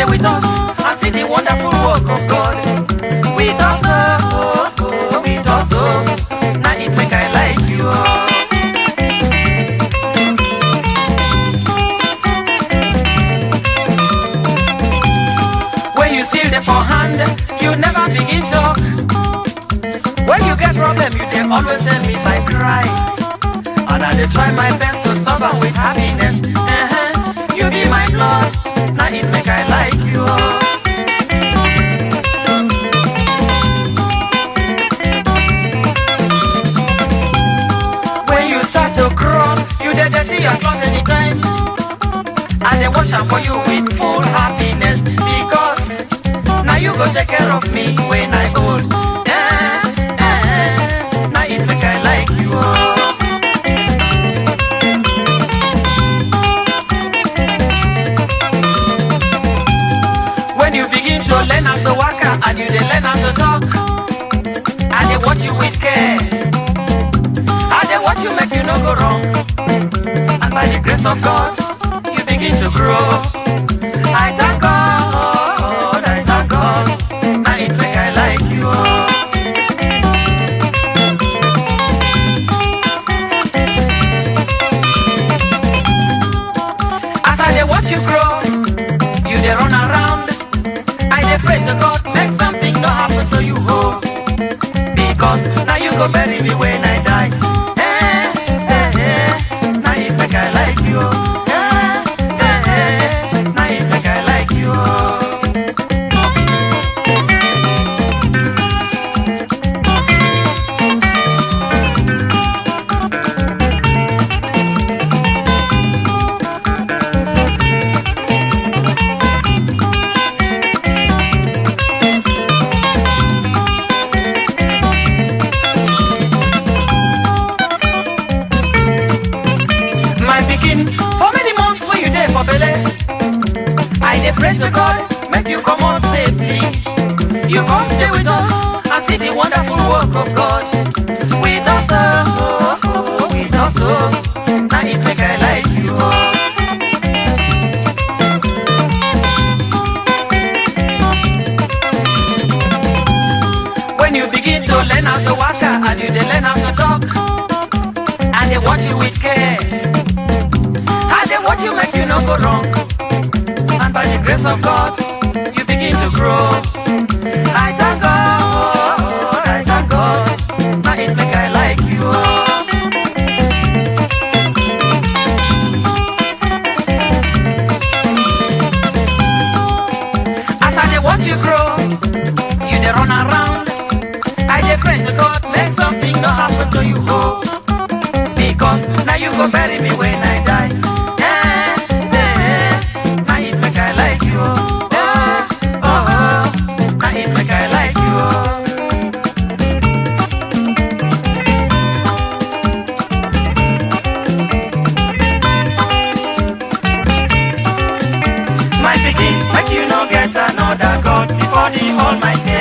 stay with us and see the wonderful work of God. With us, oh, oh, oh, with us, oh. Now it make I like you. Oh. When you steal them for hand, you never begin talk. When you get problem, you they always tell me my cry. And I dey try my best to solve am with happiness. Uh-huh. You be my blood, now it make I like you. oh. When you start to crawl, you dey dirty your cloth anytime. And they wash am for you with full happiness because now you go take care of me when I old. Eh, eh, now it make I like you. oh. When you begin to learn how to walk and you dey learn how to talk, I dey watch you with care. I dey watch you make you no go wrong. And by the grace of God, you begin to grow. I thank God, I thank God. Now it make I like you. oh. As I dey watch you grow, you dey run around. I dey pray to God, make something no happen to you, oh. Because now you go bury me when I die. Eh, eh, eh. Now it make I like you. oh. Eh, eh, eh. Now it make I like you. oh. my pikin for many months wey you dey for belle i dey pray to god make you comot safely you come stay with us and see the wonderful work of god with us oh, oh, oh, with us oh. na it make i like you oh. when you begin to learn how to waka and you dey learn how to talk and they watch you with care. And they watch you make you no go wrong. And by the grace of God, you begin to grow. I thank God, I thank God. Now it make I like you. oh. As I dey watch you grow, you dey run around. I dey pray to God, make something no happen to you. Oh because now you go bury me when I die. Eh, eh, now it make I like you. oh. Eh, oh, oh, now it make I like you. oh. My pikin, make you no get another God before the Almighty